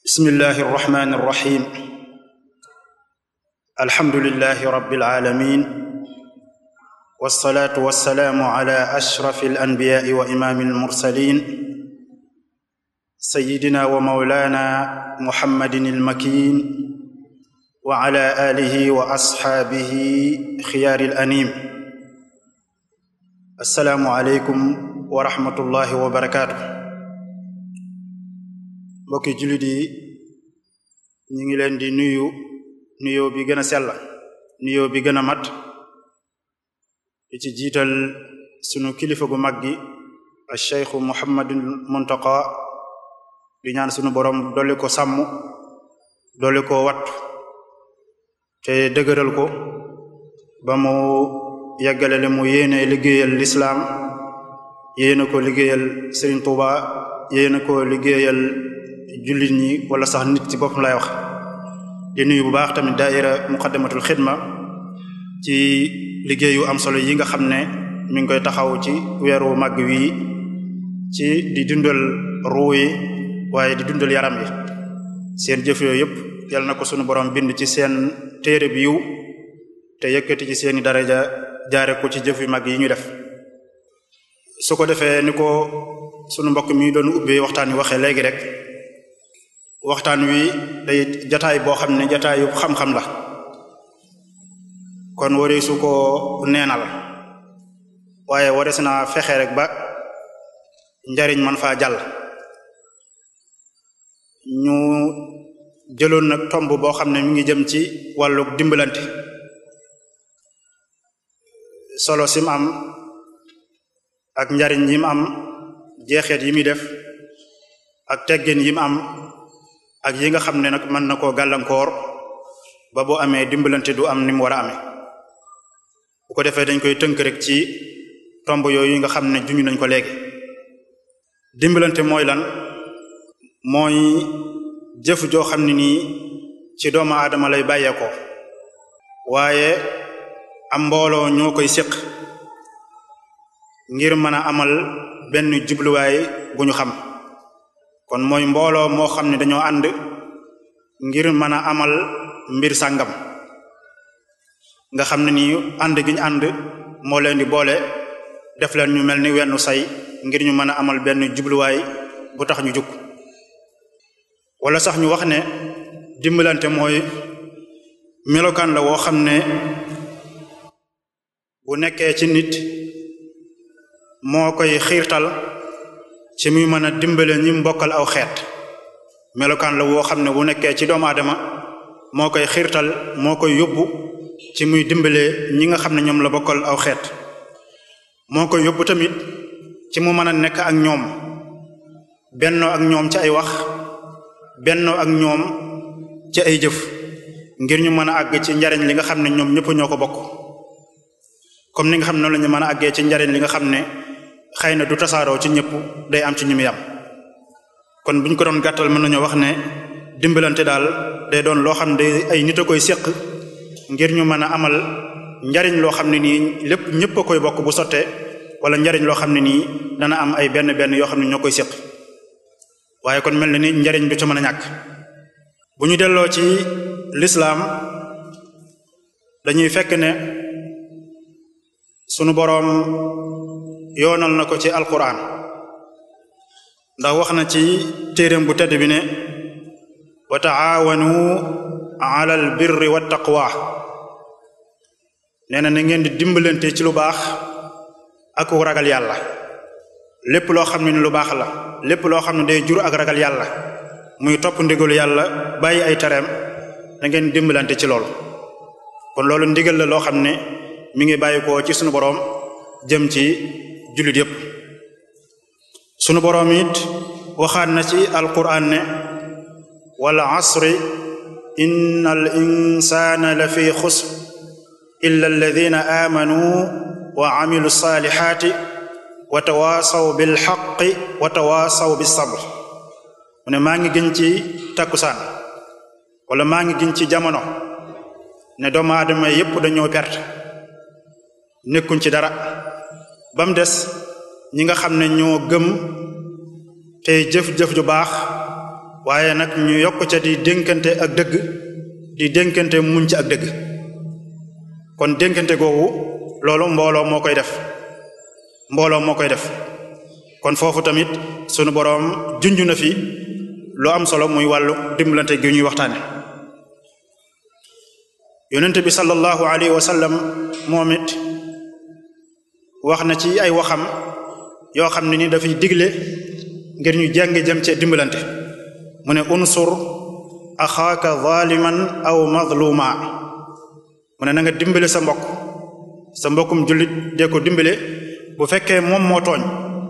bismillahi irrahmani irrahim alhamdulilahi rabbil alamin wasalaatu wasalaamu ala ashrafi alanbiyaai wa imaami almursalin sayidina wa maulana muhammadin almakin wa ala alihi wa asxaabihi xiyaari alanim assalaamu aleykum wa rahmatullahi wa barakaatu mbokki jullit yi ñu ngi leen di nuyu nuyoo bi gën a sell nuyoo bi gën a mat di ci jiital sunu kilifa gu mag gi al cheikhu muhammadul muntaqa di ñaan sunu borom dolli ko sàmm dolli ko wattu te dëgëral ko ba mu yeggale le mu yéene liggéeyal lislaam yéene ko liggéeyal Serigne Touba yéene ko liggéeyal jullit ñi wala sax nit ci boppam lay wax di nuyu bu baax tamit daaira muqaddamatul xidma ci liggéeyu am solo yi nga xam ne mi ngi koy taxaw ci weeru màgg wii ci di dundal ruu yi waaye di dundal yaram yi seen jëf yooyu yëpp yal na ko sunu borom bind ci seen téere bi yiw te yëkkati ci seeni daraja jaare ko ci jëf yu mag yi ñu def su ko defee ni ko sunu mbokk mi doon ubbee waxtaan wi waxee léegi rek waxtaan wi day jataay boo xam ne jataayu xam-xam la kon wari su ko neenal waaye warees na fexe rek ba njariñ man faa jàll ñu jëloon nag tomb boo xam ne mi ngi jëm ci wàllu dimbalante solo sim am ak njariñ yim am jeexeet yi muy def ak teggin yim am ak yi nga xam ne nag mën na koo gàllankoor ba boo amee dimbalante du am ni mu war a amee bu ko defee dañ koy tënk rek ci tomb yooyu nga xam ne juñu nañ ko léegi dimbalante mooy lan mooy jëf joo xam ne nii ci doomu aadama lay bàyyeekoo waaye am mbooloo ñoo koy séq ngir mën a amal benn jubluwaay bu ñu xam kon mooy mbooloo moo xam ne dañoo ànd ngir mën a amal mbir sàngam nga xam ne nii ànd gi ñu ànd moo leen di boole def leen ñu mel ni wenn say ngir ñu mën a amal benn jubluwaay bu tax ñu jug wala sax ñu wax ne dimbalante mooy melokaan la woo xam ne bu nekkee ci nit moo koy xiirtal ci muy mën a dimbale ñi mbokkal aw xeet melokaan la woo xam ne bu nekkee ci doomu aadama moo koy xiirtal moo koy yóbbu ci muy dimbale ñi nga xam ne ñoom la bokkal aw xeet moo koy yóbbu tamit ci mu mën a nekk ak ñoom bennoo ak ñoom ci ay wax bennoo ak ñoom ci ay jëf ngir ñu mën a àgg ci njariñ li nga xam ne ñoom ñëpp ñoo ko bokk comme ni nga xam ne noonu la ñu mën a àggee ci njariñ li nga xam ne xëy na du tasaaroo ci ñëpp day am ci ñu muy am kon bu ñu ko doon gàttal mën nañoo wax ne dimbalante daal day doon loo xam ne day ay nit a koy séq ngir ñu mën a amal njariñ loo xam ne nii lépp ñëpp a koy bokk bu sottee wala njariñ loo xam ne nii dana am ay benn benn yoo xam ne ñoo koy séq waaye kon mel na ni njariñ du ca mën a ñàkk bu ñu delloo ci lislaam dañuy fekk ne sunu boroom yoonal na ko ci alquran ndax wax na ci téeréem bu tedd bi ne wa taawanu ala al birri wa taqwa nee na na ngeen di dimbalante ci lu baax ak ragal yàlla lépp loo xam ne ni lu baax la lépp loo xam ne day jur ak ragal yàlla muy topp ndigalu yàlla bàyyi ay tereem da ngeen dimbalante ci loolu kon loolu ndigal la loo xam ne mi ngi bàyyi ko ci sunu boroom jëm ci jullit yépp sunu boroom it waxaat na ci alquran ne wal asri inna al insana la fi xusr illa alladina amanu wa amilu salihati wa tawaasaw bil xaqi wa tawaasaw bis sabr mu ne maa ngi gën ci takkusaan wala maa ngi gën ci jamono ne doomu aadama yépp dañoo perte nekkuñ ci dara ba mu des ñi nga xam ne ñoo gëm tey jëf-jëf ju baax waaye nag ñu yokk ca di dénkante ak dëgg di dénkante muñ ci ak dëgg kon dénkante googu loolu mbooloo moo koy def mbooloo moo koy def kon foofu tamit sunu boroom junj na fi lu am solo muy wàllu dimbalante gi ñuy waxtaane yonent bi sallallahu alayhi wa sallam moom it wax na ci ay waxam yoo xam ne ni dafay digle ngir ñu jàng jëm ci dimbalante mu ne unsur axaaka zaliman aw mazluma mu ne na nga dimbale sa mbokk sa mbokkum jullit dee ko dimbale bu fekkee moom moo tooñ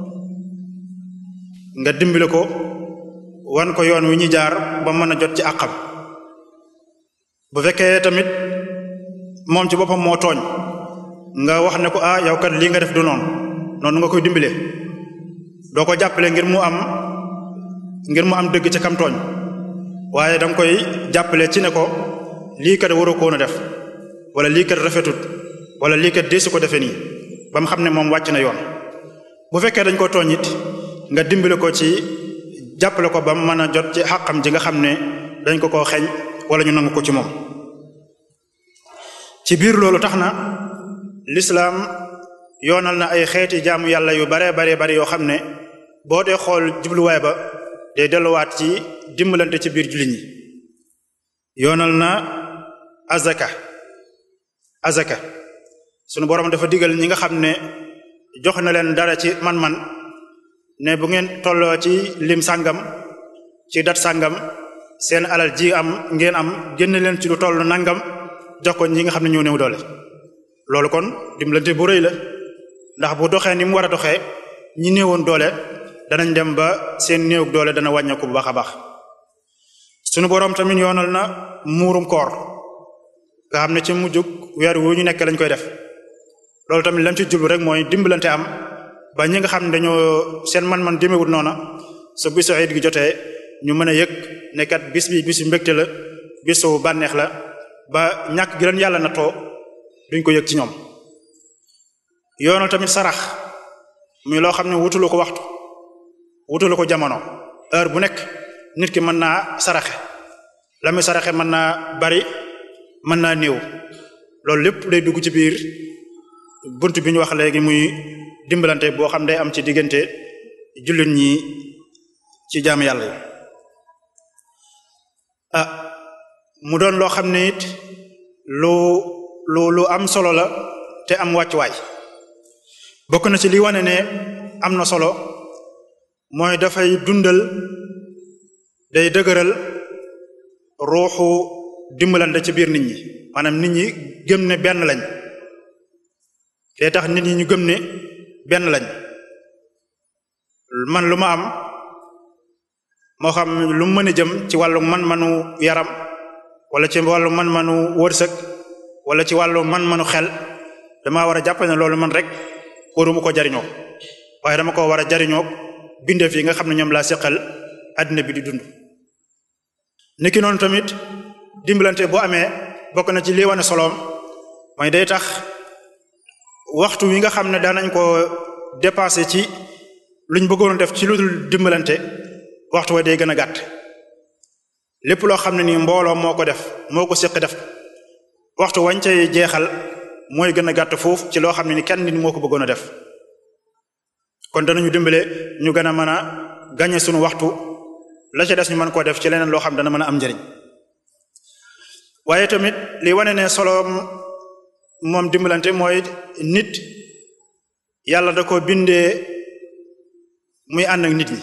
nga dimbale ko wan ko yoon wi ñu jaar ba mën a jot ci àqam bu fekkee tamit moom ci boppam moo tooñ nga wax ne ko ah yow kat lii nga def du noonu noonu nga koy dimbale doo ko jàppale ngir mu am ngir mu am dëgg ci kam tooñ waaye danga koy jàppale ci ne ko lii kat waroo koon a def wala lii kat rafetut wala lii kat deesu ko defee nii ba mu xam ne moom wàcc na yoon bu fekkee dañ ko tooñ it nga dimbale ko ci jàppale ko ba mu mën a jot ci xàqam ji nga xam ne dañ ko koo xeeñ wala ñu nangu ko ci moom ci biir loolu tax na lislaam yoonal na ay xeeti jaamu yàlla yu bare bare bare yoo xam ne boo dee xool jubluwaay ba day delluwaat ci dimbalante ci biir jullit ñi yoonal na azaka azaka sunu borom dafa digal ñi nga xam ne jox na leen dara ci man-man ne bu ngeen tolloo ci lim sàngam ci dat sàngam seen alal ji am ngeen am génn leen ci lu toll nangam jox ko ñi nga xam ne ñoo néew doole loolu kon dimbalante bu rëy la ndax bu doxee ni mu war a doxee ñi néewoon doole danañ dem ba seen néew doole dana wàññeeku bu baax a baax sunu boroom tamit yoonal na muurum koor nga xam ne ci mujjug weer wu ñu nekk lañ koy def loolu tamit lañ ci jublu rek mooy dimbalante am ba ñi nga xam ne dañoo seen man-man demewut noona su bisu Eid gi jotee ñu mën a yëg ne kat bis bi bisu mbégte la bisu bànneex la ba ñàkk gi leen yàlla nattoo duñ ko yëg ci ñoom yoonal tamit sarax muy loo xam ne wutulu ko waxtu wutulu ko jamono heure bu nekk nit ki mën naa saraxe la muy saraxe mën naa bari mën naa néew loolu lépp day dugg ci biir bunt bi ñu wax léegi muy dimbalante boo xam day am ci diggante jullit ñi ci jaam yàlla yi ah mu doon loo xam ne it lu lu lu am solo la te am wàccuwaay bokk na ci li wane ne am na solo mooy dafay dundal day dëgëral ruuxu dimbalante ci biir nit ñi maanaam nit ñi gëm ne benn lañ day tax nit ñi ñu gëm ne benn lañ man lu ma am moo xam lu mu mën a jëm ci wàllu man-manu yaram wala ci wàllu man-manu wërsëg wala ci wàllu man-manu xel dama war a jàpp ne loolu man rek waruma ko jariñoo waaye dama ko war a jariñoo bindeef yi nga xam ne ñoom laa seqal àddina bi di dund niki noonu tamit dimbalante boo amee bokk na ci lii wane soloom mooy day tax waxtu wi nga xam ne daanañ ko dépassé ci luñ bëggoon def ci lu dul dimbalante waxtu wa day gën a gàtt lépp loo xam ne nii mbooloo moo ko def moo ko séq def waxtu wañ cay jeexal mooy gën a gàtt foofu ci loo xam ne ni kenn nit moo ko bëggoon a def kon danañu dimbale ñu gën a mën a gañe suñu waxtu la ca des ñu mën koo def ci leneen loo xam dana mën a am njëriñ waaye tamit li wane ne solo moom dimbalante mooy nit yàlla da ko bindee muy ànd ak nit ñi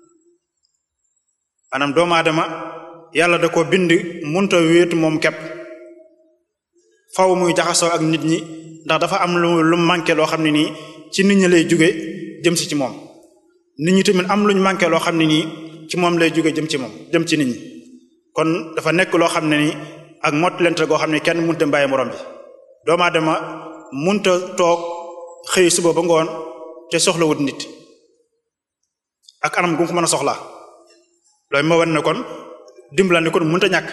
maanaam doomu aadama yàlla da ko bind munta wéetu moom kepp faw muy jaxasoo ak nit ñi ndax dafa am lu lu manqué loo xam ne nii ci nit ñi lay jóge jëm si ci moom nit ñi tamit am luñ manqué loo xam ne nii ci moom lay jóge jëm ci moom jëm ci nit ñi kon dafa nekk loo xam ne nii ak mottalente goo xam ne kenn munta bàyyi morom bi doomu aadama munta toog xëy suba ba ngoon te soxlawut nit ak anam gu ko mën a soxlaa loolu ma wan ne kon dimbalante kon mënut a ñàkk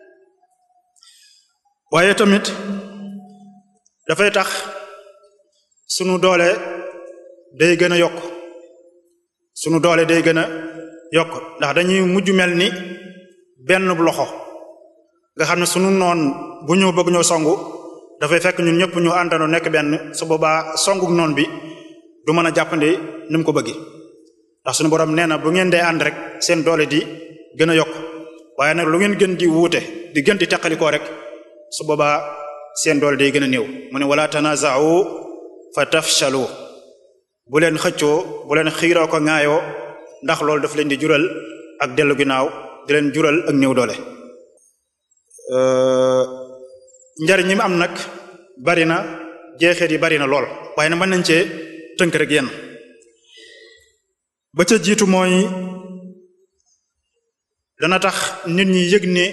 waaye tamit dafay tax sunu doole day gën a yokk sunu doole day gën a yokk ndax dañuy mujj mel ni benn loxo nga xam ne sunu noon bu ñëw bëgg ñoo songu dafay fekk ñun ñëpp ñu àndandoo nekk benn su boobaa songu noon bi du mën a jàppandi ni mu ko bëggi ndax suñu borom nee na bu ngeen dee ànd rek seen doole di gën a yokk waaye nag lu ngeen gën di wuute di gën di teqalikoo rek su boobaa seen doole day gën a néew mu ne wala tanaza'u fa tafshalu bu leen xëccoo bu leen xiiroo ko ŋaayoo ndax loolu daf leen di jural ak dellu ginnaaw di leen jural ak néew doole njariñ ñi mu am nag bari na jeexeet yi bari na lool waaye nag mën nañ cee tënk rek yenn ba ca jiitu mooy dana tax nit ñi yëg ne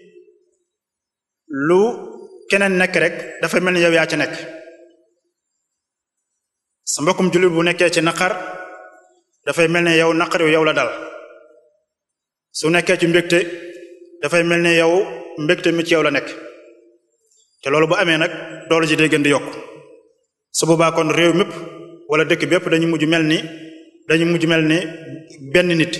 lu keneen nekk rek dafa mel ni yow yaa ci nekk sa mbokkum jullit bu nekkee ci naqar dafay mel ne yow naqar yow la dal su nekkee ci mbégte dafay mel ne yow mbégte mi ci yow la nekk te loolu bu amee nag doole ji day gën di yokk su boobaa kon réew mépp wala dëkk bépp dañu mujj mel ni dañu mujj mel ni benn nit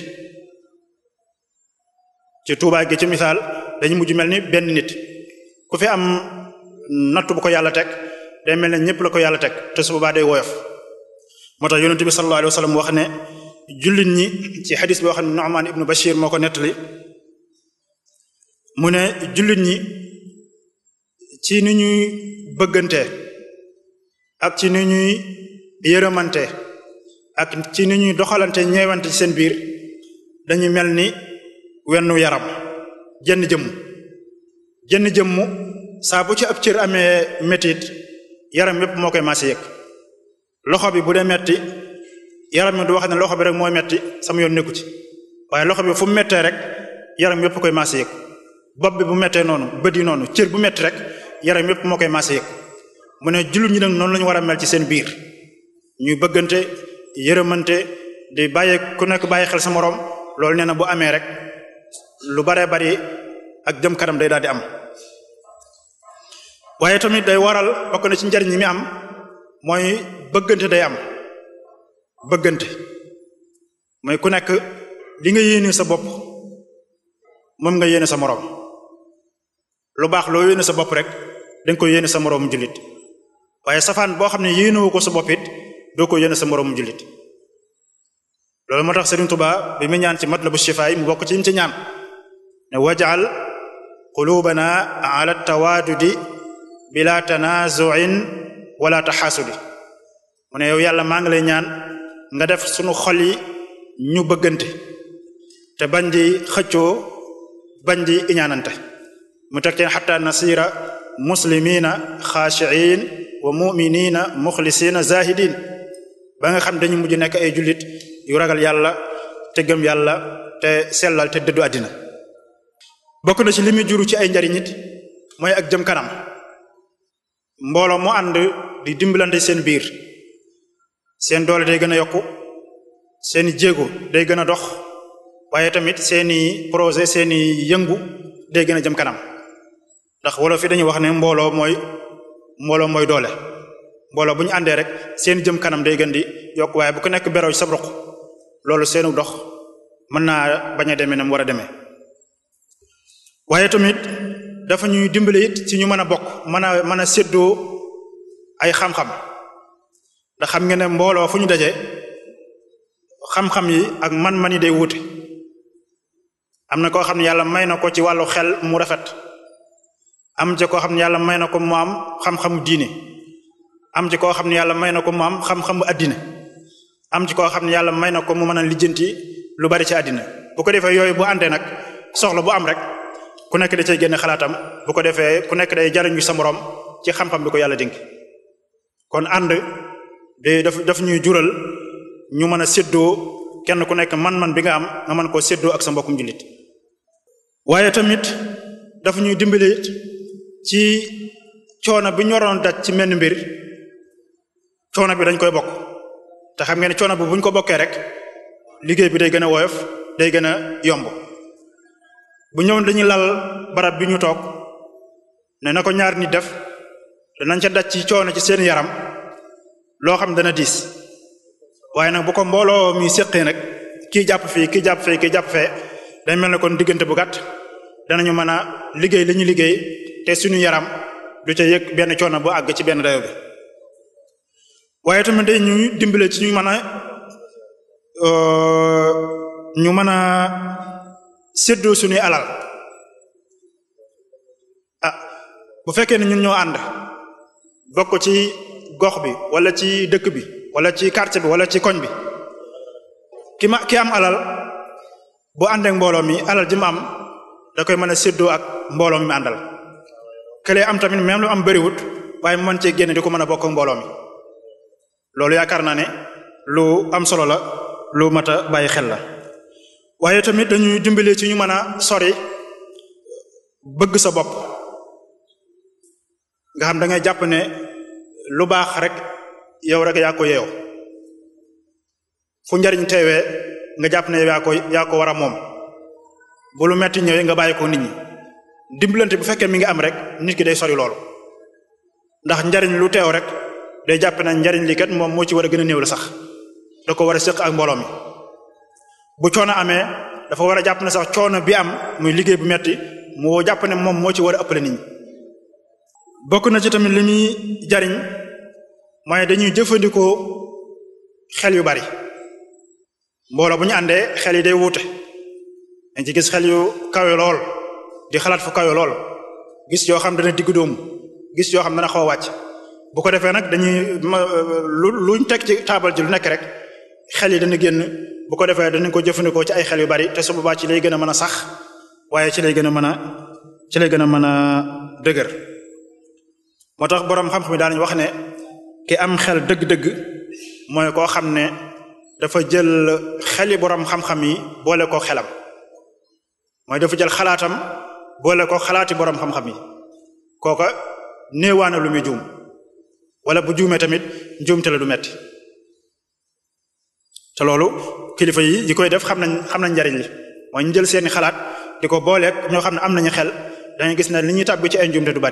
ci Tuubaa gi ci misaal dañu mujj mel ni benn nit ku fi am nattu bu ko yàlla teg day mel ne ñëpp la ko yàlla teg te su boobaa day woyof moo tax yonent bi sallallahu alayhi wa sallam wax ne jullit ñi ci xadis boo xam ne Nu'man ibnu Bashir moo ko nettali mu ne jullit ñi ci ni ñuy bëggante ak ci ni ñuy yërëmante ak ci ni ñuy doxalante ñeewante ci seen biir dañu mel ni wennu yaram jenn jëmm jenn jëmmu saa bu ci ab cër amee metit yaram yépp moo koy maase yëg loxo bi bu dee metti yaram mi du wax ne loxo bi rek mooy metti sama yoon nekku ci waaye loxo bi fu mu mettee rek yaram yépp koy maase yëg bopp bi bu mettee noonu bët yi noonu cër bu metti rek yaram yépp moo koy maase yëg mu ne jullit ñi nag noonu la ñu war a mel ci seen biir ñuy bëggante yërëmante di bàyyi ku nekk bàyyi xel sa moroom loolu nee na bu amee rek lu baree bari ak jëm kanam day daal di am waaye tamit day waral bokk na ci njariñ ñi mi am mooy bëggante day am bëggante mooy ku nekk li nga yéene sa bopp moom nga yéene sa moroom lu baax loo yéene sa bopp rek danga ko yéene sa moroomu jullit waaye safaan boo xam ne yéenewu ko sa bopp it doo ko yéene sa moroomu jullit loolu moo tax Sëriñ Tuubaa bi mu ñaan ci matlabu shifaay mu bokk ci yim ci ñaan ne wajal qulubana ala tawaadudi bila tanazuin wala taxaasudi mu ne yow yàlla maa ngi lay ñaan nga def sunu xol yi ñu bëggante te bañ di xëccoo bañ di iñaanante mu teg teen xatta nasira muslimina xaashiin wa muminina muxlisina zahidin ba nga xam dañu mujj nekk ay jullit yu ragal yàlla te gëm yàlla te sellal te dëddu àddina bokk na ci li muy juru ci ay njariñ it mooy ak jëm kanam mbooloo mu ànd di dimbalante seen biir seen doole day gën a yokku seeni jéego day gën a dox waaye tamit seeni projet seeni yëngu day gën a jëm kanam ndax wolof fi dañuy wax ne mbooloo mooy mbooloo mooy doole mbooloo bu ñu àndee rek seen jëm kanam day gën di yokk waaye bu ko nekk beroo ci sa roq loolu seenu dox mën naa bañ a demee na mu war a demee waaye tamit dafa ñuy dimbale it ci ñu mën a bokk mën a mën a séddoo ay xam-xam ndax xam nga ne mbooloo fu ñu daje xam-xam yi ak man-man yi day wuute am na koo xam ne yàlla may na ko ci wàllu xel mu rafet am ci koo xam ne yàlla may na ko mu am xam-xamu diine am ci koo xam ne yàlla may na ko mu am xam-xamu addina am ci koo xam ne yàlla may na ko mu mën a lijjanti lu bari ci àddina bu ko defee yooyu bu àndee nag soxla bu am rek ku nekk da cay génne xalaatam bu ko defee ku nekk day jariñu sa moroom ci xam-xam bi ko yàlla dénk kon ànd de daf daf ñuy jural ñu mën a séddoo kenn ku nekk man-man bi nga am nga mën koo séddoo ak sa mbokkum jullit waaye tamit dafa ñuy dimbali ci coono bi ñu waroon daj ci menn mbir coono bi dañ koy bokk te xam ngeen ne coono bi bu ñu ko bokkee rek liggéey bi day gën a woyof day gën a yomb bu ñëw dañuy lal barab bi ñu toog ne na ko ñaar nit def danañ ca daj ci coono ci seen yaram loo xam dana diis waaye nag bu ko mbooloo mi séqee nag kii jàpp fii kii jàpp fee kii jàpp fee day mel ne kon diggante bu gàtt danañu mën a liggéey li ñu liggéey te suñu yaram du ca yëg benn coono bu àgg ci benn dayo bi waaye tamit day ñuy dimbale ci ñu mën a ñu mën a séddoo suñuy alal ah bu fekkee ne ñun ñoo ànd bokk ci gox bi wala ci dëkk bi wala ci quartier bi wala ci koñ bi ki ma ki am alal bu àndeek mbooloo mi alal ji mu am da koy mën a séddoo ak mbooloo mi àndal këlee am tamit même lu am bëriwut waaye mu mën cee génn di ko mën a bokk ak mbooloo mi loolu yaakaar naa ne lu am solo la lu mat a bàyyi xel la waaye tamit dañuy dimbali ci ñu mën a sori bëgg sa bopp nga xam da ngay jàpp ne lu baax rek yow rek yaa ko yeew fu njariñ teewee nga jàpp ne yow yaa ko yaa ko war a moom bu lu metti ñëwee nga bàyyi ko nit ñi dimbalante bu fekkee mi ngi am rek nit ki day sori loolu ndax njariñ lu teew rek day jàpp ne njariñ li kat moom moo ci war a gën a néew la sax da ko war a sëq ak mbooloo mi bu coono amee dafa war a jàpp ne sax coono bi am muy liggéey bu metti moo jàpp ne moom moo ci war a ëppale nit ñi bokk na ci tamit li muy jariñ mooy dañuy jëfandikoo xel yu bari mbooloo bu ñu àndee xel yi day wuute dañ ci gis xel yu kawe lool di xalaat fu kawe lool gis yoo xam dana digg doomu gis yoo xam dana xaw a wàcc bu ko defee nag dañuy lu luñ teg ci taabal ji lu nekk rek xel yi dana génn bu ko defee danañ ko jëfandikoo ci ay xel yu bari te su boobaa ci lay gën a mën a sax waaye ci lay gën a mën a ci lay gën a mën a dëgër moo tax boroom xam-xam yi daanañ wax ne ki am xel dëgg-dëgg mooy koo xam ne dafa jël xeli boroom xam-xam yi boole ko xelam mooy dafa jël xalaatam boole ko xalaati boroom xam-xam yi kooka néewaana lu muy juum wala bu juumee tamit njuumte la du metti te loolu kilifa yi yi koy def xam nañ xam nañ njariñ li mooy ñu jël seeni xalaat di ko booleeg ñoo xam ne am nañu xel dañuy gis ne li ñuy tàbbi ci ay njuumte du bari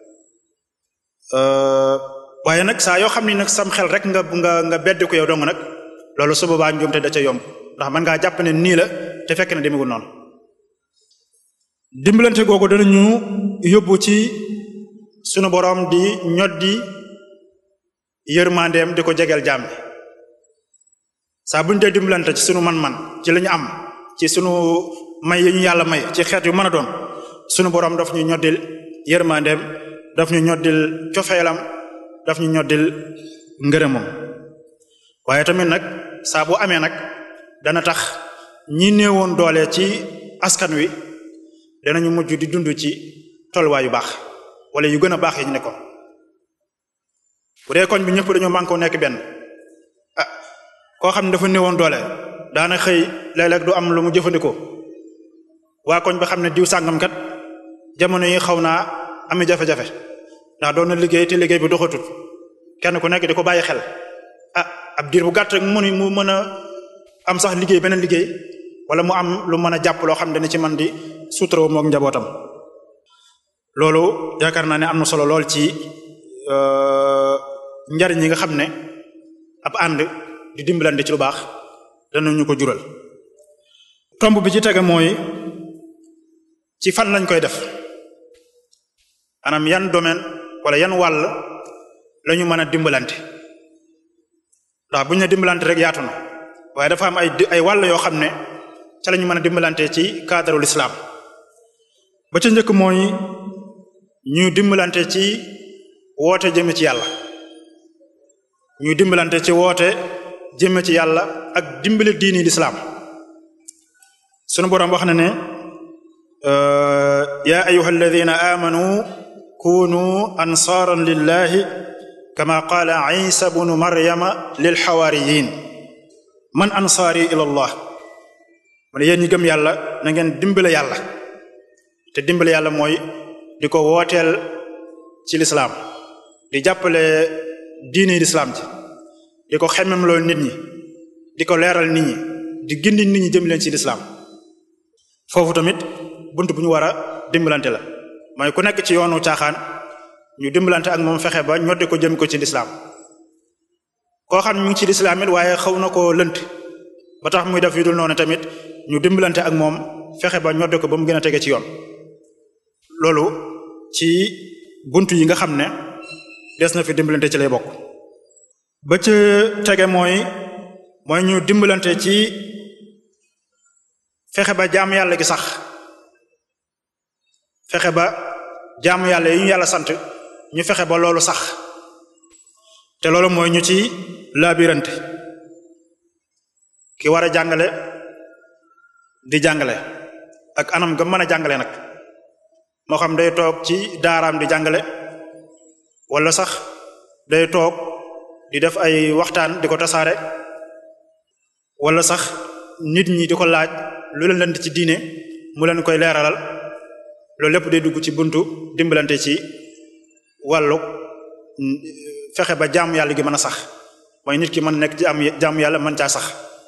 waaye nag saa yoo xam ni nag sam xel rek nga nga nga bedd ko yow dong nag loolu su boobaa njuumte da ca yomb ndax mën ngaa jàpp ne nii la te fekk na demewul noonu dimbalante googu danañu yóbbu ci sunu boroom di ñoddi yërmandeem di ko jegeel jaam bi saa bu ñu dee dimbalante ci sunu man-man ci li ñu am ci sunu may yi ñu yàlla may ci xeet yu mën a doon sunu boroom daf ñu ñoddil yërmandeem daf ñu ñoddil cofeelam daf ñu ñoddil ngërëmam waaye tamit nag saa bu amee nag dana tax ñi néewoon doole ci askan wi danañu mujj di dund ci tolluwaay yu baax wala yu gën a baax yi ñu nekkoon bu dee koñ bi ñëpp dañoo mànkoo nekk benn ah koo xam ne dafa néewoon doole daana xëy léeg-léeg du am lu mu jëfandikoo waa koñ ba xam ne diw sàngam kat jamono yi xaw naa ami jafe-jafe ndax doon na liggéey te liggéey bi doxatut kenn ku nekk di ko bàyyi xel ah ab diir bu gàtt rek mu mu mën a am sax liggéey beneen liggéey wala mu am lu mën a jàpp loo xam ne dana ci man di suutaroo mook njabootam loolu yaakaar naa ne am na solo lool ci njariñ yi nga xam ne ab ànd di dimbalante ci lu baax danañu ko jural tomb bi ci tege mooy ci fan lañ koy def maanaam yan domaine wala yan wàll la ñu mën a dimbalante ndax bu ñu ne dimbalante rek yaatu na waaye dafa am ay ay wàll yoo xam ne ca la ñu mën a dimbalante ci cadre l'islam ba ca njëkk mooy ñu dimbalante ci woote jëme ci yàlla ñu dimbalante ci woote jëme ci yàlla ak dimbali diini l'islam sunu boroom wax na ne ya ayuha alladina amanu kunu ansaaran lillahi kama qaala isa bnu maryama lil xawaariyin man ansaari ila allah mu ne yéen ñi gëm yàlla na ngeen dimbale yàlla te dimbale yàlla mooy di ko wooteel ci lislaam di jàppale diini lislaam ci di ko xemmem loolu nit ñi di ko leeral nit ñi di gindi nit ñi jëm leen ci lislaam foofu tamit bunt bu ñu war a dimbalante la mooy ku nekk ci yoonu caaxaan ñu dimbalante ak moom fexe ba ñoddi ko jëm ko ci lislaam koo xam ne mu ngi ci lislaam it waaye xaw na koo lënt ba tax muy def yu dul noonu tamit ñu dimbalante ak moom fexe ba ñodde ko ba mu gën a tege ci yoon loolu ci buntu yi nga xam ne des na fi dimbalante ci lay bokk ba ca tege mooy mooy ñu dimbalante ci fexe ba jaamu yàlla gi sax fexe ba jaamu yàlla yi ñu yàlla sant ñu fexe ba loolu sax te loolu mooy ñu ci laabirante ki war a jàngale di jàngale ak anam ga mën a jàngale nag moo xam day toog ci daaraam di jàngale wala sax day toog di def ay waxtaan di ko tasaare wala sax nit ñi di ko laaj lu leen leen ci diine mu leen koy leeralal loolu lépp day dugg ci buntu dimbalante ci wàllu fexe ba jaamu yàlla gi mën a sax mooy nit ki mën nekk ci am jaamu yàlla mën caa sax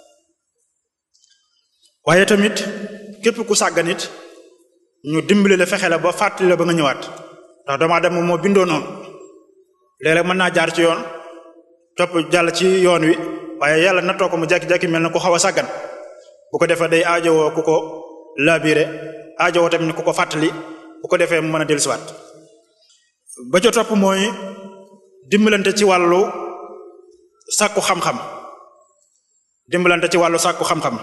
waaye tamit képp ku sàggan it ñu dimbali la fexe la ba fàttali la ba nga ñëwaat ndax doomu aadama moo bindoo noonu léeg-léeg mën naa jaar ci yoon topp jàll ci yoon wi waaye yàlla nattoo ko mu jekki-jekki mel na ku xaw a sàggan bu ko defee day aajowoo ku ko labiré aajowoo tamit ku ko fàttali bu ko defee mu mën a dellusiwaat ba ca topp mooy dimbalante ci wàllu sàkku xam-xam dimbalante ci wàllu sàkku xam-xam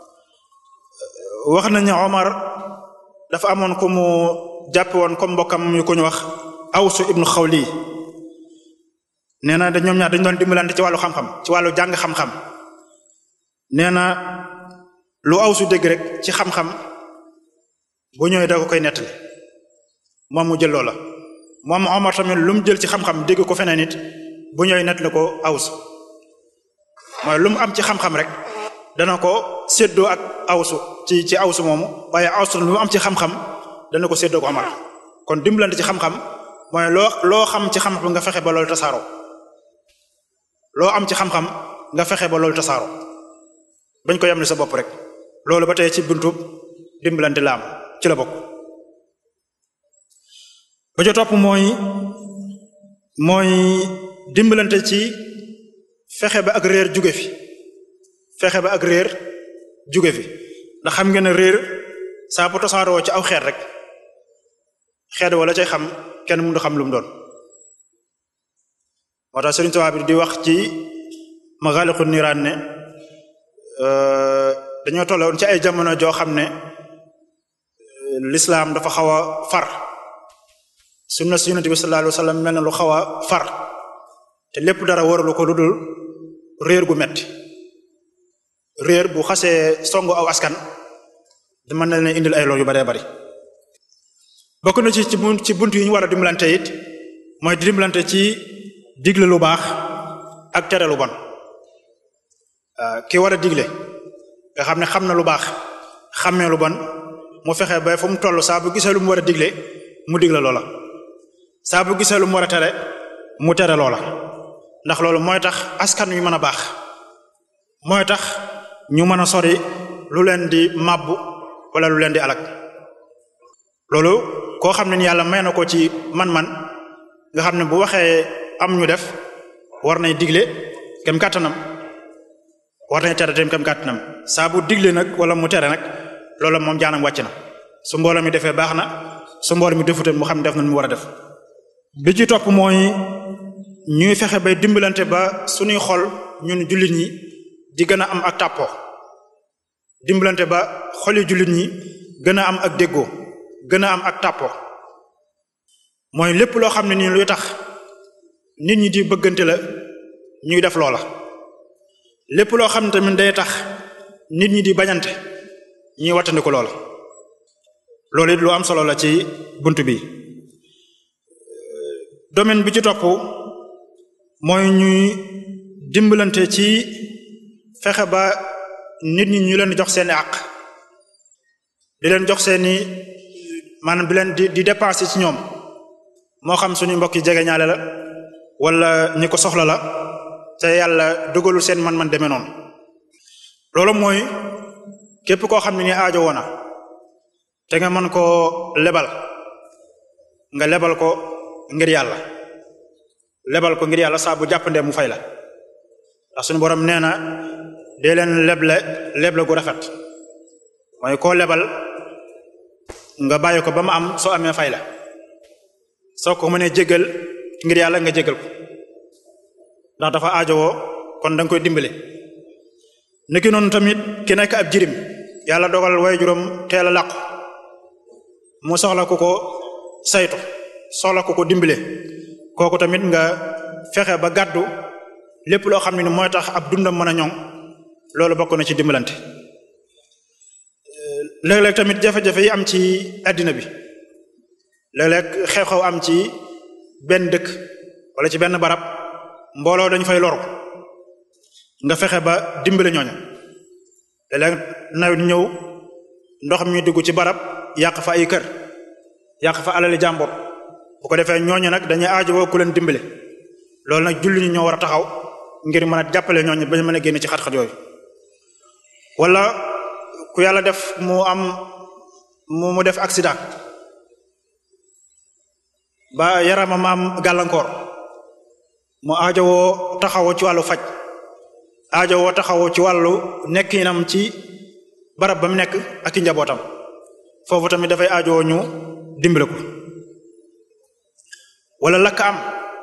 wax nañu Omar dafa amoon ku mu jàppe woon comme mbokkam yu ko ñu wax Awsu ibnu Xawli nee na da ñoom ñaar dañu doon dimbalante ci wàllu xam-xam ci wàllu jàng xam-xam nee na lu Awsu dégg rek ci xam-xam bu ñëwee da ko koy nettali moom mu jël loola moom Omar tamit lu mu jël ci xam-xam dégg ko feneen nit bu ñëwee nettali ko Awsu mooy lu mu am ci xam-xam rek dana ko séddoo ak awsu ci ci awsu moomu waaye awsu lu mu am ci xam-xam dana ko séddoo ko Omar kon dimbalante ci xam-xam mooy loo loo xam ci xam-xam nga fexe ba loolu tasaaroo loo am ci xam-xam nga fexe ba loolu tasaaroo bañ ko yemle sa bopp rek loolu ba tey ci buntu dimbalante la am ci la bokk ba ca topp mooy mooy dimbalante ci fexe ba ak réer jóge fi fexe ba ak réer jóge fi ndax xam ngeen ne réer saa bu tasaaroo ci aw xeet rek xeet wala cay xam kenn mënu xam lu mu doon moo tax Sëriñ Tuubaa bi di wax ci Maghâliqun Nîrân ne dañoo tolloon ci ay jamono joo xam ne l'islam dafa xaw a far sunna si Yonent bi sallallahu alayhi wa sallam mel na lu xaw a far te lépp dara waralu ko lu dul réer gu metti réer bu xasee songu aw askan mën na leen indil ay lool yu baree bari bokk na ci ci ci bunt yi ñu war a dimbalante it mooy dimbalante ci digle lu baax ak tere lu bon ki war a digle nga xam ne xam na lu baax xammee lu bon mu fexe ba fu mu toll saa bu gisee lu mu war a digle mu digle loola saa bu gisee lu mu war a tere mu tere loola ndax loolu mooy tax askan wi mën a baax mooy tax ñu mën a sori lu leen di màbbu wala lu leen di alak loolu koo xam ne ni yàlla may na ko ci man-man nga xam ne bu waxee am ñu def war nay digle kem kàttanam war nay tere tam kem kàttanam saa bu digle nag wala mu tere nag loolu moom jaanam wàcc na su mbooloo mi defee baax na su mbooloo mi defute mu xam ne def na mu war a def bi ci topp mooy ñuy fexe bay dimbalante ba suñuy xol ñun jullit ñi di gën a am ak tàppoo dimbalante ba xoli jullit ñi gën a am ak déggoo gën a am ak tàppoo mooy lépp loo xam ne nii luy tax nit ñi di bëggante la ñuy def loola lépp loo xam ne tamit day tax nit ñi di bañante ñuy wattandiku loola loolu it lu am solo la ci bunt bi domaine bi ci topp mooy ñuy dimbalante ci fexe ba nit ñi ñu leen di jox seeni àq di leen jox seeni maanaam di leen di di dépenser ci ñoom moo xam suñu mbokk yi jege ñaale la wala ñi ko soxla la te yàlla dogalul seen man-man demee noonu loolu mooy képp koo xam ne ni aajo woona te nga mën koo lebal nga lebal ko ngir yàlla lebal ko ngir yàlla saa bu jàppandee mu fay la ndax suñu borom nee na dee leen leble leble gu rafet mooy koo lebal nga bàyyi ko ba mu am soo amee fay la soo ko mënee jégal ngir yàlla nga jégal ko ndax dafa aajowoo kon da nga koy dimbale niki noonu tamit ki nekk ab jirim yàlla dogal way juróom teel a làqu mu soxla ku ko saytu soxla ku ko dimbale kooku tamit nga fexe ba gàddu lépp loo xam ne ni mooy tax ab dundam mën a ñoŋ loolu bokk na ci dimbalante léeg-léeg tamit jafe-jafe yi am ci àddina bi léeg-léeg xew-xew am ci benn dëkk wala ci benn barab mbooloo dañu fay loru nga fexe ba dimbale ñooñu léeg-léeg nawet ñëw ndox mi dugg ci barab yàq fa ay kër yàq fa alali jàmbur bu ko defee ñooñu nag dañuy aajowoo ku leen dimbale loolu nag julli ñu ñoo war a taxaw ngir mën a jàppale ñooñu ba ñu mën a génn ci xat-xat yooyu wala ku yàlla def mu am mu mu def accident ba yaramam am gàllankoor mu aajowoo taxawoo ci wàllu faj aajowoo taxawoo ci wàllu nekkinam ci barab ba mu nekk ak i njabootam foofu tamit dafay aajowoo ñu dimbale ko wala lakk am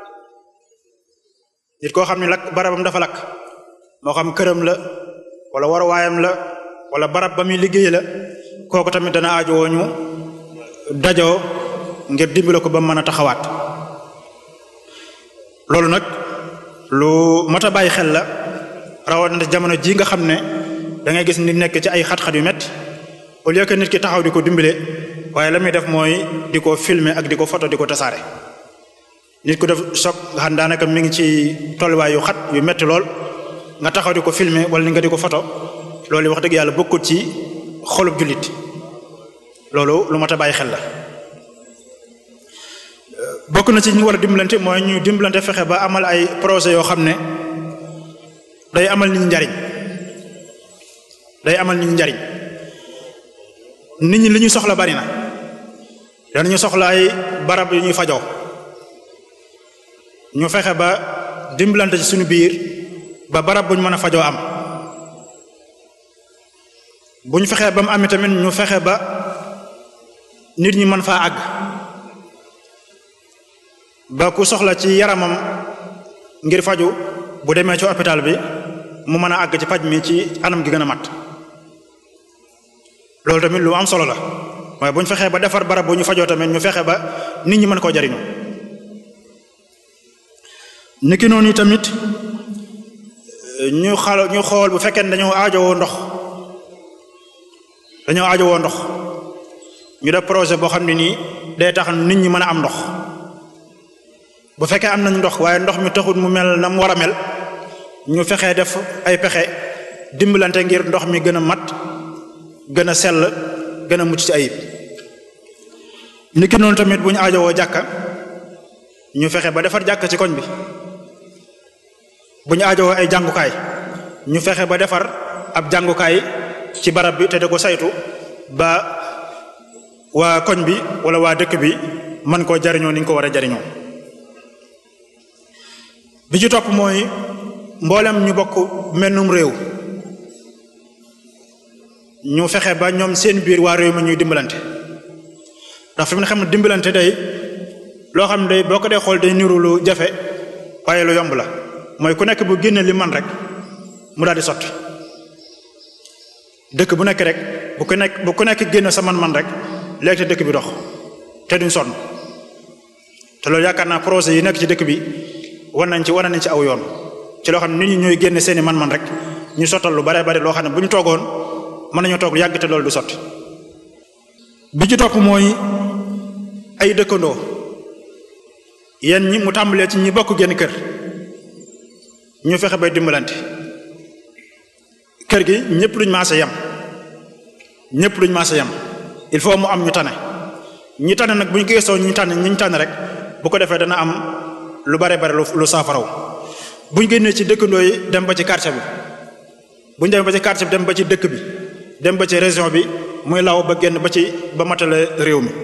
nit koo xam ne lakk barabam dafa lakk moo xam këram la wala waruwaayam la wala barab ba muy liggéey la kooku tamit dana aajowoo ñu dajoo ngir dimbale ko ba mën a taxawaat loolu nag lu mat a bàyyi xel la rawatina jamono ji nga xam ne da ngay gis nit nekk ci ay xat-xat yu metti au lieu que nit ki taxaw di ko dimbale waaye la muy def mooy di ko filmer ak di ko photo di ko tasaare nit ku def choc nga xam daanaka mi ngi ci tolluwaay yu xat yu metti lool nga taxaw di ko filmer wala ni nga di ko photo loolu wax dëgg yàlla bokkut ci xolub jullit loolu lu mat a bàyyi xel la bokk na ci ñu war a dimbalante mooy ñu dimbalante fexe ba amal ay projet yoo xam ne day amal nit ñi njariñ day amal nit ñi njariñ nit ñi li ñuy soxla bari na danañu soxla ay barab yu ñuy fajoo ñu fexe ba dimbalante ci suñu biir ba barab buñ mën a fajoo am buñ fexee ba mu amee tamit ñu fexe ba nit ñi mën faa àgg ba ku soxla ci yaramam ngir faju bu demee ci hôpital bi mu mën a àgg ci paj mi ci anam gi gën a mat loolu tamit lu am solo la waaye bu ñu fexee ba defar barab bu ñu fajoo tamit ñu fexe ba nit ñi mën koo jariñu niki noonu tamit ñu xal ñu xool bu fekkee ne dañoo aajowoo ndox dañoo aajowoo ndox ñu def projet boo xam ne nii day tax nit ñi mën a am ndox bu fekkee am nañ ndox waaye ndox mi taxul mu mel na mu war a mel ñu fexee def ay pexe dimbalante ngir ndox mi gën a mat gën a sell gën a mucc ci ayib niki noonu tamit bu ñu aajowoo jàkka ñu fexe ba defar jàkka ci koñ bi bu ñu aajowoo ay jàngukaay ñu fexe ba defar ab jàngukaay ci barab bi te da ko saytu ba waa koñ bi wala waa dëkk bi mën koo jariñoo ni ñu ko war a jariñoo bi ci topp mooy mboolem ñu bokk mennum réew ñu fexe ba ñoom seen biir waa réew mi ñuy dimbalante ndax fi mu ne xam ne dimbalante day loo xam ne day boo ko dee xool day niru lu jafe waaye lu yomb la mooy ku nekk bu génne li man rek mu daal di sotti dëkk bu nekk rek bu ku nekk bu ku nekk génne sa man-man rek léegi te dëkk bi dox te duñ sonn te loolu yaakaar naa projet yi nekk ci dëkk bi war nañ ci war nañ ci aw yoon ci loo xam ne nit ñi ñooy génne seeni man-man rek ñu sottal lu bare bare loo xam ne bu ñu toogoon mën nañoo toog yàgg te loolu du sotti bi ci topp mooy ay dëkkandoo yéen ñi mu tàmbalee ci ñi bokk genn kër ñu fexe bay dimbalante kër gi ñëpp duñ maase yam ñëpp duñ maase yam il faut mu am ñu tane ñi tane nag bu ñu gëstoo ñi tane ñi ñu tane rek bu ko defee dana am lu bare bare lu saafaraw bu ñu génnee ci dëkkandoo yi dem ba ci quartier bi bu ñu demee ba ci quartier bi dem ba ci dëkk bi dem ba ci région bi muy law ba génn ba ci ba matale réew mi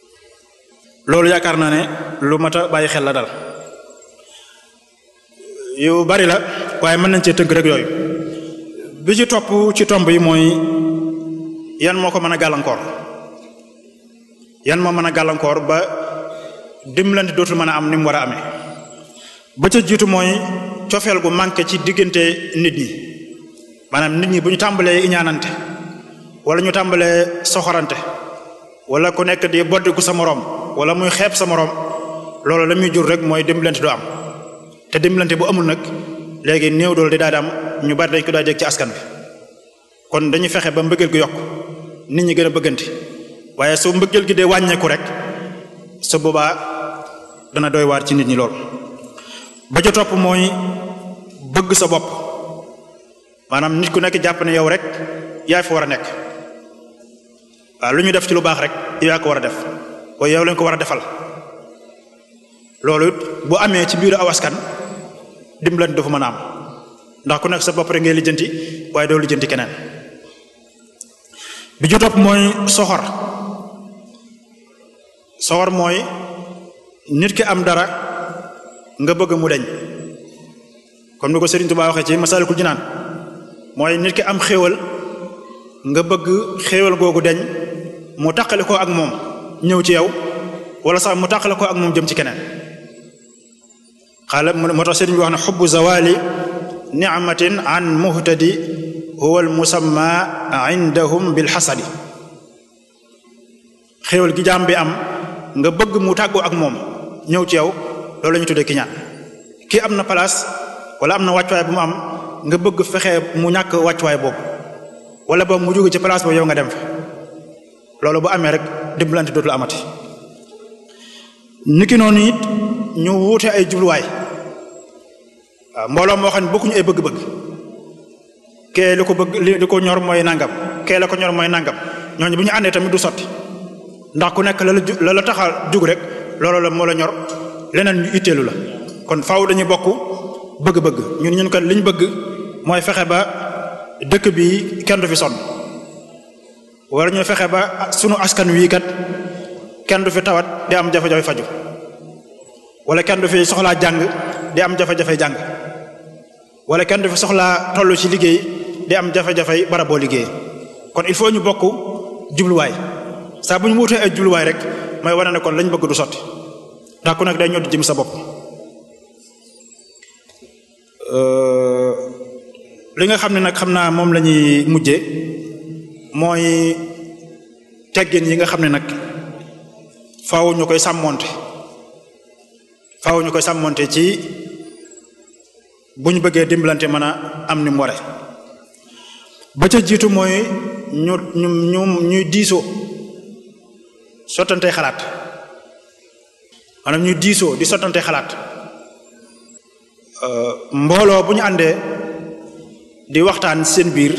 loolu yaakaar naa ne lu mat a bàyyi xel la dal yu bari la waaye mën nañ cee tënk rek yooyu bi ci topp ci tomb yi mooy yan moo ko mën a gàllankoor yan moo mën a gàllankoor ba dimbalante dootul mën a am ni mu war a amee ba ca jiitu mooy cofeel gu manqué ci diggante nit ñi maanaam nit ñi bu ñu tàmbalee iñaanante wala ñu tàmbalee soxorante wala ku nekk di boddiku sa moroom wala muy xeeb sa moroom loolu la muy jur rek mooy dimbalante du am te dimbalante bu amul nag léegi néew dool di daal di am ñu bari dañ ko daa dégg ci askan bi kon dañuy fexe ba mbëggeel gi yokk nit ñi gën a bëgganti waaye su mbëggeel gi dee wàññeeku rek su boobaa dana doy waar ci nit ñi lool ba ca topp mooy bëgg sa bopp maanaam nit ku nekk jàpp ne yow rek yaa fi war a nekk waaw lu ñu def ci lu baax rek yow yaa ko war a def waaye yow lañ ko war a defal loolu bu amee ci biiru aw askan dimbalante dafa mën a am ndax ku nekk sa bopp rek ngay lijjanti waaye doo lijjanti keneen bi ci topp mooy soxor soxor mooy nit ki am dara nga bëgg mu deñ comme ni ko Serigne Touba waxee ci Masalikul Jinaan mooy nit ki am xéewal nga bëgg xéewal googu deñ mu taqale ko ak moom ñëw ci yow wala sax mu taqale ko ak moom jëm ci keneen xaala moo tax Serigne bi wax ne xubbu zawali nicmatin an muhtadi huwa al musamma indahum bil xasadi xéewal gi jaam bi am nga bëgg mu tàggoo ak moom ñëw ci yow loolu la ñu tuddee kiñaan kii am na place wala am na wàccuwaay bu mu am nga bëgg fexe mu ñàkk wàccuwaay boobu wala boobu mu jóge ci place boobu yow nga dem fa loolu bu amee rek dimbalante dootul amati niki noonu it ñu wuute ay jubluwaay waaw mbooloo moo xam ne bokkuñu ay bëgg-bëgg kee li ko bëgg li ko ñor mooy nangam kee la ko ñor mooy nangam ñooñu bu ñu àndee tamit du sotti ndax ku nekk la la la la taxa jug rek loolu la moo la ñor leneen ñu itteelu la kon faaw dañuy bokk bëgg-bëgg ñun ñun kat li ñu bëgg mooy fexe ba dëkk bi kenn du fi sonn wala ñu fexe ba sunu askan wii kat kenn du fi tawat di am jafe-jafe faju wala kenn du fi soxlaa jàng di am jafe-jafe jàng wala kenn du fi soxlaa toll ci liggéey di am jafe-jafe bara boo liggéey kon il faut ñu bokk jubluwaay saa bu ñu wutee ay jubluwaay rek mooy wane ne kon lañ bëgg du sotti ndax ku nekk day ñoo di jëm sa bopp li nga xam ne nag xam naa moom la ñuy mujje mooy teggin yi nga xam ne nag faaw ñu koy sàmmonte faaw ñu koy sàmmonte ci bu ñu bëggee dimbalante mën a am ni mu ware ba ca jiitu mooy ñu ñu ñu ñuy diisoo sottante xalaat maanaam ñuy diisoo di sottante xalaat mbooloo bu ñu àndee di waxtaan seen biir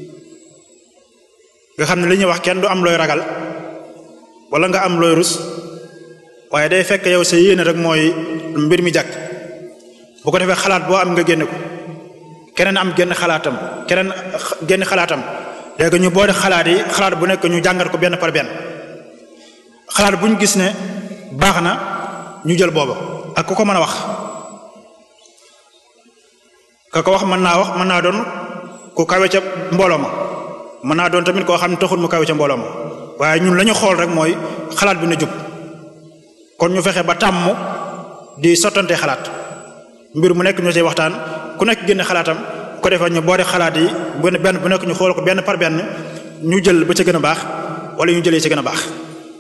nga xam ne li ñuy wax kenn du am looy ragal wala nga am looy rus waaye day fekk yow sa yéene rek mooy mbir mi jàkk bu ko defee xalaat boo am nga génne ko keneen am génn xalaatam keneen génn xalaatam léegi ñu boole xalaat yi xalaat bu nekk ñu jàngat ko benn par benn xalaat bu ñu gis ne baax na ñu jël booba ak ku ko mën a wax ka ko wax mën naa wax mën naa doon ku kawe ca mbooloo ma mën naa doon tamit koo xam ne taxul mu kawe ca mbooloo ma waaye ñun la ñu xool rek mooy xalaat bi na jub kon ñu fexe ba tàmm di sottante xalaat mbir mu nekk ñu ci waxtaan ku nekk génne xalaatam ko defee ñu boole xalaat yi benn benn bu nekk ñu xool ko benn par benn ñu jël ba ca gën a baax wala ñu jëlee ci gën a baax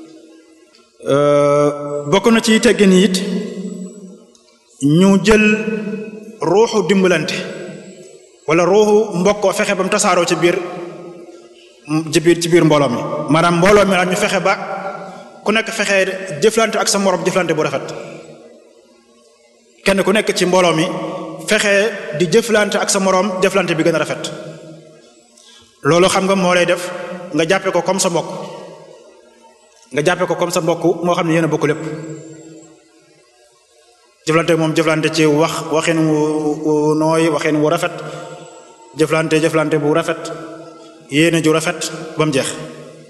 bokk na ci teggin it ñu jël ruuxu dimbalante wala ruuxu mbokkoo fexe ba mu tasaaroo ci biir ci biir ci biir mbooloo mi maanaam mbooloo mi la ñu fexe ba ku nekk fexe jëflante ak sa morom jëflante bu rafet kenn ku nekk ci mbooloo mi fexe di jëflante ak sa moroom jëflante bi gën a rafet loolu xam nga moo lay def nga jàppe ko comme sa mbokk nga jàppe ko comme sa mbokk moo xam ne yéen a bokk lépp jëflante moom jëflante ci wax waxin wu nooy waxin wu rafet jëflante jëflante bu rafet yéene ju rafet ba mu jeex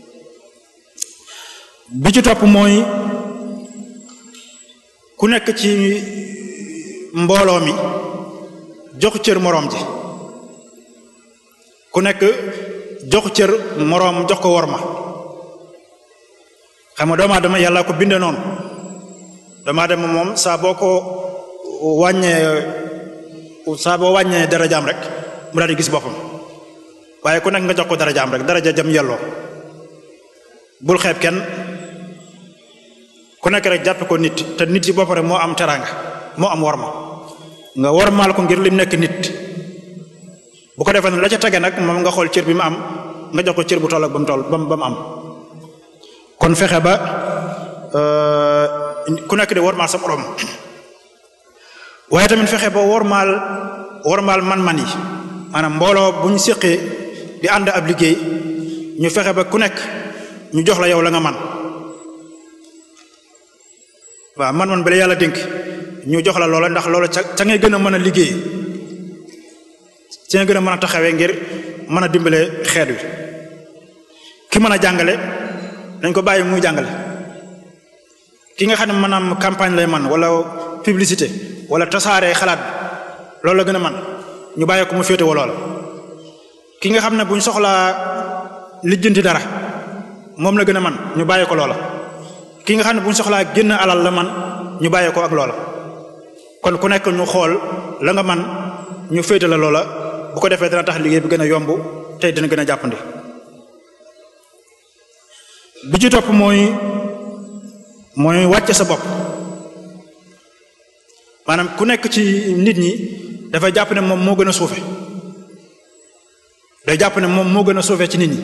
bi ci topp mooy ku nekk ci mbooloo mi jox cër moroom ji ku nekk jox cër moroom jox ko worma xam nga doomu aadama yàlla ko binde noonu doomu aadama moom saa boo ko wàññee saa boo wàññee darajaam rek mu daal di gis boppam waaye ku nekk nga jox ko darajaam rek daraja jam yelloo bul xeeb kenn ku nekk rek jàppe ko nit te nit ci bopp rek moo am teraanga moo am worma nga wormaal ko ngir lim nekk nit bu ko defee ne la ca tege nag moom nga xool cër bi mu am nga jox ko cër bu toll ak ba mu toll ba mu am kon fexe ba ku nekk di wormaal sa borom waaye tamit fexe ba wormaal wormaal man-man yi maanaam mbooloo bu ñu séqee di ànd ab liggéey ñu fexe ba ku nekk ñu jox la yow la nga man waaw man-man bi la yàlla dénk ñu jox la loola ndax loola ca ca ngay gën a mën a liggéey ca ngay gën a mën a taxawee ngir mën a dimbale xeet wi ki mën a jàngale dañ ko bàyyi muy jàngale ki nga xam ne maanaam campagne lay man wala publicité wala tasaare xalaat bi loolu la gën a man ñu bàyyi ko mu féete wa loola ki nga xam ne buñ soxlaa lijjanti dara moom la gën a man ñu bàyyi ko loola ki nga xam ne buñ soxlaa génn alal la man ñu bàyyi ko ak loola kon ku nekk ñu xool la nga man ñu féete la loola bu ko defee dana tax liggéey bi gën a yomb tey dina gën a jàppandi bi ci topp mooy mooy wàcce sa bopp maanaam ku nekk ci nit ñi dafay jàpp ne moom moo gën a suufe day jàpp ne moom moo gën a suufe ci nit ñi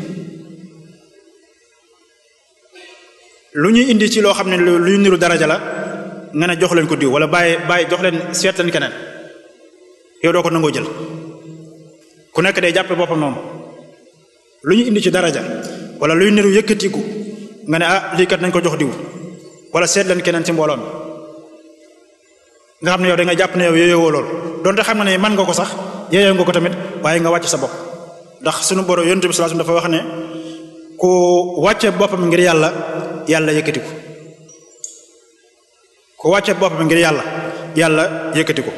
lu ñuy indi ci loo xam ne luy niru daraja la nga ne jox leen ko diw wala bàyyi bàyyi jox leen seet leen keneen yow doo ko nangoo jël ku nekk day jàppe boppam moom lu ñu indi ci daraja wala luy niru yëkkatiku nga ne ah lii kat nañ ko jox diw wala seet leen keneen ci mbooloo mi nga xam ne yow da nga jàpp ne yow yooyowoo lool donte xam nga ne man nga ko sax yooyoo nga ko tamit waaye nga wàcc sa bopp ndax sunu borom yonent bi sallallahu alayhi wasallam dafa wax ne ku wàcce boppam ngir yàlla yàlla yëkkati ko ku wàcce boppam ngir yàlla yàlla yëkkati ko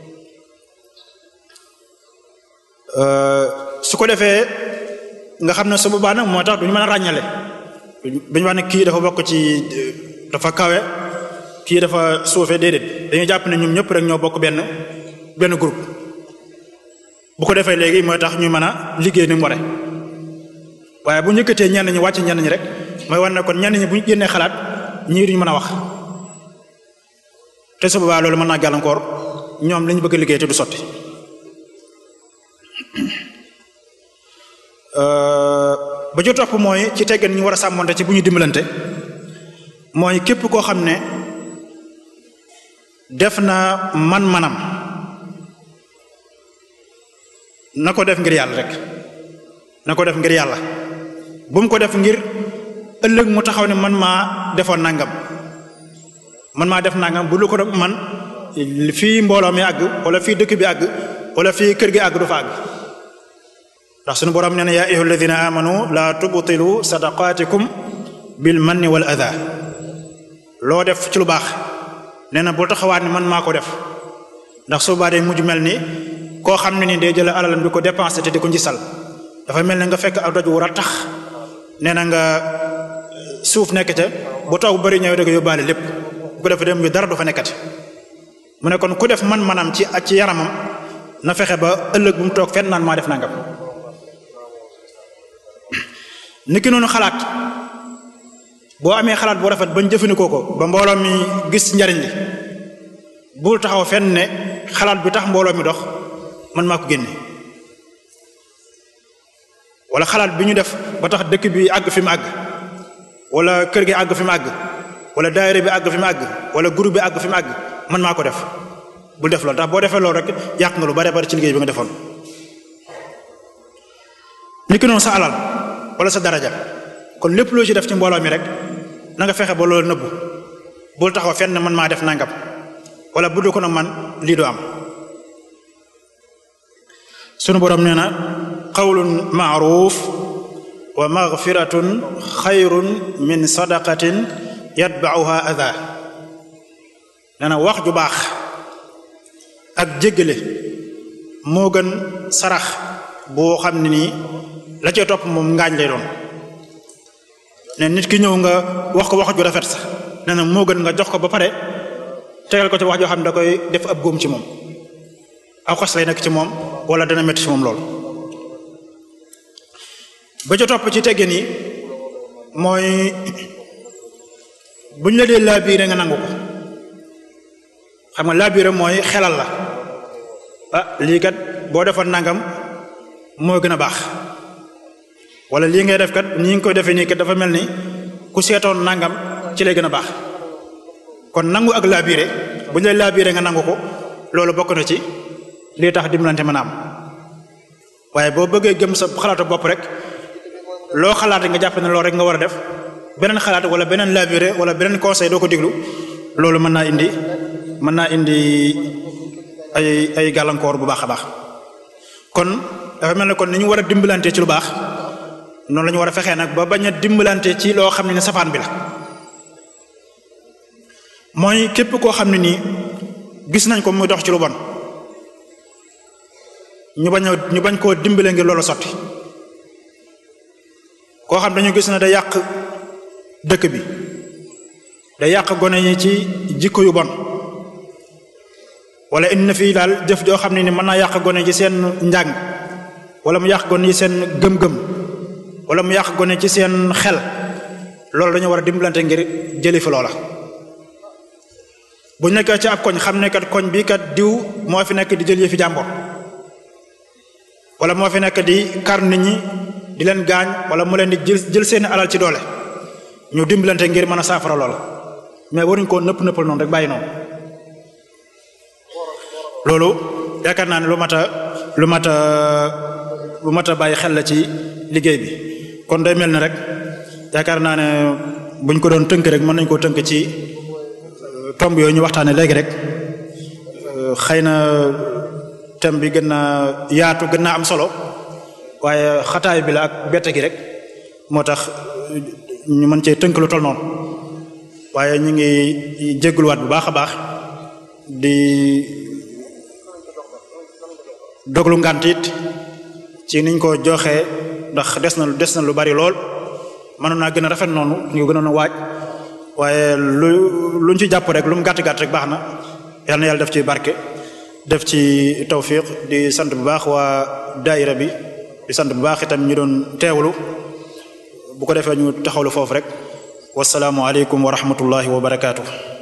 su ko defee nga xam ne su boobaa nag moo tax duñu mën a ràññale duñu wax ne kii dafa bokk ci dafa kawe kii dafa suufe déedéet dañuy jàpp ne ñoom ñëpp rek ñoo bokk benn benn groupe bu ko defee léegi mooy tax ñu mën a liggéey ni mu ware waaye bu njëkkatee ñenn ñi wàcc ñenn ñi rek mooy war ne kon ñenn ñi bu ñu génnee xalaat ñii duñu mën a wax te su boobaa loolu mën naa gàllankoor ñoom li ñu bëgg a liggéey te du sotti ba ci topp mooy ci teggan ñu war a sàmmonte ci bu ñu dimbalante mooy képp koo xam ne def na man-manam na ko def ngir yàlla rek na ko def ngir yàlla bu mu ko def ngir ëllëg mu taxaw ne man maa defoon nangam man maa def nangam bu lu ko man fii mbooloo mi àgg wala fii dëkk bi àgg wala fii kër gi àgg du fa àgg ndax sunu borom nee na yaa ayyuha alladina amanu la tubtilu sadaqatikum bil manni wal adha loo def ci lu baax nee na bul taxawaat ni man maa ko def ndax su baa day mujj mel ni koo xam ne ni day jël alalam di ko dépensé te di ko njisal dafa mel ne nga fekk ak doj wu rattax nee na nga suuf nekk ca bu taw bu bari ñëwee da nga yóbbaale lépp bu ko defee dem yu dara du fa nekkati mu ne kon ku def man-manam ci ak ci yaramam na fexe ba ëllëg bu mu toog fenn naan maa def nangam niki noonu xalaat boo amee xalaat bu rafet bañ jëfandikoo ko ba mbooloo mi gis njariñ li bul taxaw fenn ne xalaat bi tax mbooloo mi dox man maa ko génne wala xalaat bi ñu def ba tax dëkk bi àgg fi mu àgg wala kër gi àgg fi mu àgg wala daayira bi àgg fi mu àgg wala groupe bi àgg fi mu àgg man maa ko def bul def loolu ndax boo defee loolu rek yàq nga lu bare bari ci liggéey bi nga defoon ni ki noonu sa alal wala sa daraja kon lépp loo ci def ci mbooloo mi rek na nga fexe ba loolu nëbbu bul taxaw fenn man maa def nangam wala bu dul ko nag man lii du am sunu borom nee na qawlun maaruf wa maghfiratun xayrun min sadaqatin yatba'uha adha nee na wax ju baax ak jéggale moo gën sarax boo xam ne nii la cee topp moom ngaañ lay doon ne nit ki ñëw nga wax ko wax ju rafet sax nee na moo gën nga jox ko ba pare tegal ko ci wax joo xam ne da koy def ab góom ci moom aw xas lay nekk ci moom wala dana métti ci moom lool ba ca topp ci teggin yi mooy buñ la dee laabiire nga nangu ko xam nga laabiire mooy xelal la ah lii kat boo defoon nangam moo gën a baax wala lii ngay def kat nii nga koy defee nii kat dafa mel ni ku seetoon nangam ci lay gën a baax kon nangu ak laabiire buñ lay laabiire nga nangu ko loolu bokk na ci lii tax dimbalante mën a am waaye boo bëggee gëm sa xalaatu bopp rek loo xalaat nga jàpp ne loolu rek nga war a def beneen xalaat wala beneen labiré wala beneen conseil doo ko diglu loolu mën naa indi mën naa indi ay ay gàllankoor bu baax a baax kon dafa mel ne kon ni ñu war a dimbalante ci lu baax noonu la ñu war a fexee nag ba bañ a dimbalante ci loo xam ne ne safaan bi la mooy képp koo xam ne nii gis nañ ko muy dox ci lu bon ñu bañ a ñu bañ koo dimbale ngir loolu sotti koo xam dañu gis ne da yàq dëkk bi da yàq gone yi ci jikko yu bon wala indi na fii daal jëf joo xam ne ni mën naa yàq gone ci seen njàng wala mu yàq gone yi seen gëm-gëm wala mu yàq gone ci seen xel loolu dañu war a dimbalante ngir jëli fi loola bu nekkee ci ab koñ xam ne kat koñ bi kat diw moo fi nekk di jël yëfi jàmbor wala moo fi nekk di kar nit ñi di leen gaañ wala mu leen di jël jël seeni alal ci doole ñu dimbalante ngir mën a saafara loola mais waruñ koo nëpp nëppal noonu rek bàyyi noonu loolu yaakaar naa ne lu mat a lu mat a lu mat a bàyyi xel la ci liggéey bi kon day mel ni rek yaakaar naa ne buñ ko doon tënk rek mën nañ koo tënk ci tomb yooyu ñu waxtaane léegi rek xëy na thème bi gën naa yaatu gën naa am solo waaye xataay bi la ak bette gi rek moo tax ñu mën cee tënk lu tol noonu waaye ñu ngi jégguluwaat bu baax a baax di doglu ngànt it ci niñ ko joxee ndax des na des na lu bari lool mënoon naa gën a rafet noonu ñu ko gënoon a waaj waaye lu luñ ci jàpp rek lu mu gàtt gàtt rek baax na yal na yàlla def ci barke def ci tawfiq di sant bu baax waa daayira bi di sant bu baax itam ñu doon teewlu bu ko defee ñu taxawlu foofu rek wasalaamu aleykum wa rahmatullahi wa barakaatu.